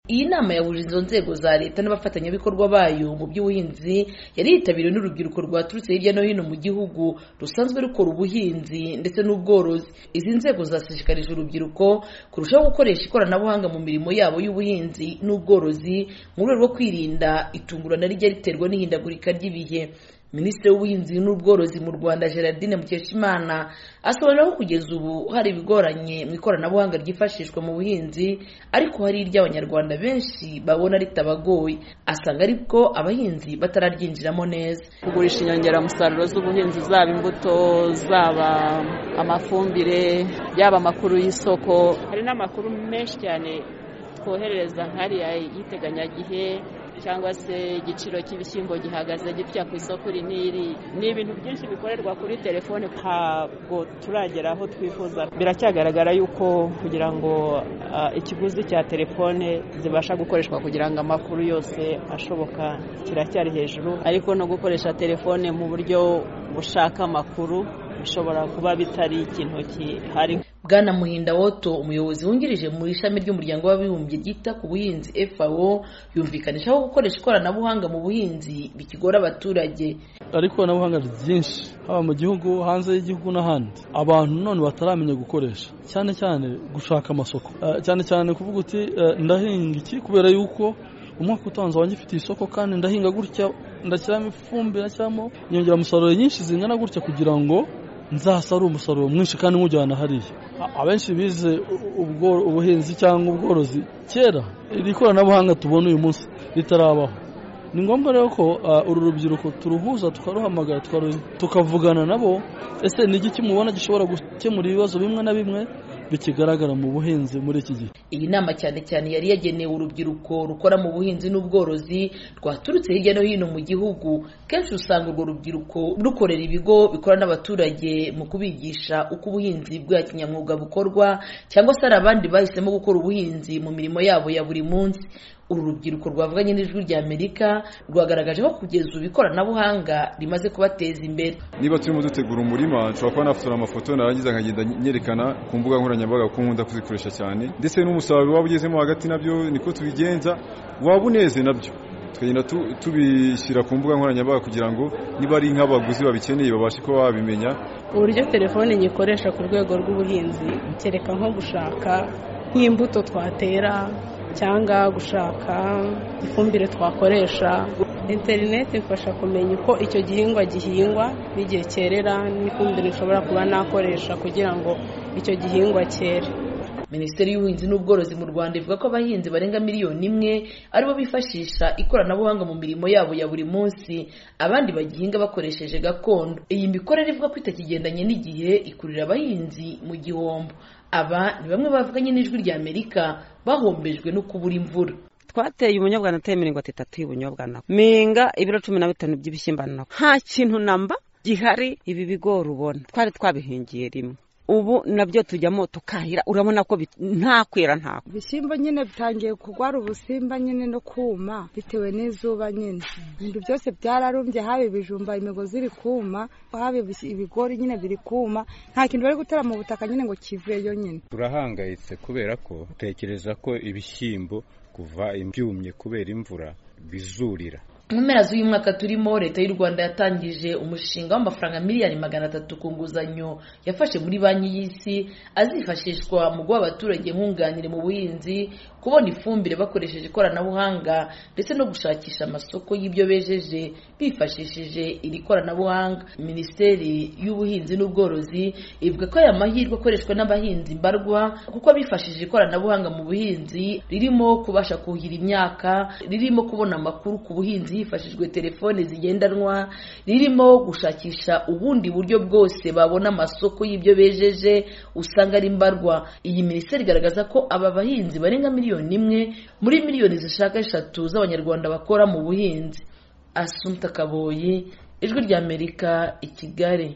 iyi nama yahuje izo nzego za leta n'abafatanyabikorwa bayo mu by'ubuhinzi yari yitabiriwe n'urubyiruko rwaturutse hirya no hino mu gihugu rusanzwe rukora ubuhinzi ndetse n'ubworozi izi nzego zashishikarije urubyiruko kurushaho gukoresha ikoranabuhanga mu mirimo yabo y'ubuhinzi n'ubworozi mu rwego rwo kwirinda itungurana rijya riterwa n'ihindagurika ry'ibihe minisitiri w'ubuhinzi n'ubworozi mu rwanda gerardine mukeshimana asobanura ko kugeza ubu hari ibigoranye mu ikoranabuhanga ryifashishwa mu buhinzi ariko hari iry'abanyarwanda benshi babona ritabagoye asanga ariko abahinzi batararyinjiramo neza kugurisha inyongeramusaruro z'ubuhinzi zaba imbuto zaba amafumbire yaba amakuru y'isoko hari n'amakuru menshi cyane twoherereza nk'ariya y'iteganyagihe cyangwa se igiciro cy'ibishyimbo gihagaze gitya ku isoko iri n'iri ni ibintu byinshi bikorerwa kuri telefone ntabwo turagera aho twifuza biracyagaragara yuko kugira ngo ikiguzi cya telefone zibasha gukoreshwa kugira ngo amakuru yose ashoboka kiracyari hejuru ariko no gukoresha telefone mu buryo bushaka amakuru bishobora kuba bitari ikintu gihari bwana muhinda woto umuyobozi wungirije mu ishami ry'umuryango w'abibumbye ryita ku buhinzi FAO yumvikanishaho gukoresha ikoranabuhanga mu buhinzi bikigora abaturage ari ikoranabuhanga ryinshi haba mu gihugu hanze y'igihugu n'ahandi abantu none bataramenya gukoresha cyane cyane gushaka amasoko cyane cyane kuvuga uti ndahinga iki kubera yuko umwaka utanze wangifitiye isoko kandi ndahinga gutya ndashyiramo ifumbire ndashyiramo inyongeramusaruro nyinshi zingana gutya kugira ngo nzasarura umusaruro mwinshi kandi nk'ujyana hariya abenshi bize ubuhinzi cyangwa ubworozi kera iri koranabuhanga tubona uyu munsi ritarabaho ni ngombwa rero ko uru rubyiruko turuhuza tukaruhamagara tukavugana nabo ese ni iki kimubona gishobora gukemura ibibazo bimwe na bimwe bikigaragara mu buhinzi muri iki gihe iyi nama cyane cyane yari yagenewe urubyiruko rukora mu buhinzi n'ubworozi rwaturutse hirya no hino mu gihugu kenshi usanga urwo rubyiruko rukorera ibigo bikora n'abaturage mu kubigisha uko ubuhinzi bwa kinyamwuga bukorwa cyangwa se hari abandi bahisemo gukora ubuhinzi mu mirimo yabo ya buri munsi uru rubyiruko rwavuganye n'ijwi rya amerika rwagaragaje ko kugeza ubu ikoranabuhanga rimaze kubateza imbere niba turimo dutegura umurima nshobora kuba nafotora amafoto narangiza nkagenda nyerekana ku mbuga nkoranyambaga kuko nkunda kuzikoresha cyane ndetse n'umusaruro waba ugezemo hagati nabyo niko tubigenza waba uneze nabyo tukagenda tubishyira ku mbuga nkoranyambaga kugira ngo niba ari nk'abaguzi babikeneye babashe kuba babimenya uburyo telefone nyikoresha ku rwego rw'ubuhinzi kereka nko gushaka nk'imbuto twatera cyangwa gushaka ifumbire twakoresha interineti imfasha kumenya uko icyo gihingwa gihingwa n'igihe cyerera n'ifumbire nshobora kuba nakoresha kugira ngo icyo gihingwa cyere minisiteri y'ubuhinzi n'ubworozi mu rwanda ivuga ko abahinzi barenga miliyoni imwe aribo bifashisha ikoranabuhanga mu mirimo yabo ya buri munsi abandi bagihinga bakoresheje gakondo iyi mikorere ivuga ko itakigendanye n'igihe ikurira abahinzi mu gihombo aba ni bamwe bavuganye n'ijwi rya amerika bahombejwe no kubura imvura twateye ubunyobwa nateye mirongo itatu y'ubunyobwa nawe minga ibiro cumi na bitanu by'ibishyimbo nawe nta kintu namba gihari ibi bigori ubona twari twabihingiye rimwe ubu nabyo tujyamo tukahira urabona ko ntakwera ntabwo ibishyimbo nyine bitangiye kurwara ubusimba nyine no kuma bitewe n'izuba nyine ibintu byose byararumbye haba ibijumba imigozi iri kuma haba ibigori nyine biri kuma nta kintu bari gutera mu butaka nyine ngo kiveyo nyine turahangayitse kubera ko utekereza ko ibishyimbo kuva ibyumye kubera imvura bizurira mu mpera z'uyu mwaka turimo leta y'u rwanda yatangije umushinga w'amafaranga miliyari magana atatu ku nguzanyo yafashe muri banki y'isi azifashishwa mu guha abaturage nkunganire mu buhinzi kubona ifumbire bakoresheje ikoranabuhanga ndetse no gushakisha amasoko y'ibyo bejeje bifashishije iri koranabuhanga minisiteri y'ubuhinzi n'ubworozi ivuga ko aya mahirwe akoreshwa n'abahinzi mbarwa kuko bifashishije ikoranabuhanga mu buhinzi ririmo kubasha kuhira imyaka ririmo kubona amakuru ku buhinzi hifashishijwe telefone zigendanwa ririmo gushakisha ubundi buryo bwose babona amasoko y'ibyo bejeje usanga ari mbarwa iyi minisiteri igaragaza ko aba bahinzi barenga miliyoni imwe muri miliyoni zishaka eshatu z'abanyarwanda bakora mu buhinzi asunta kaboyi ijwi ry'amerika i kigali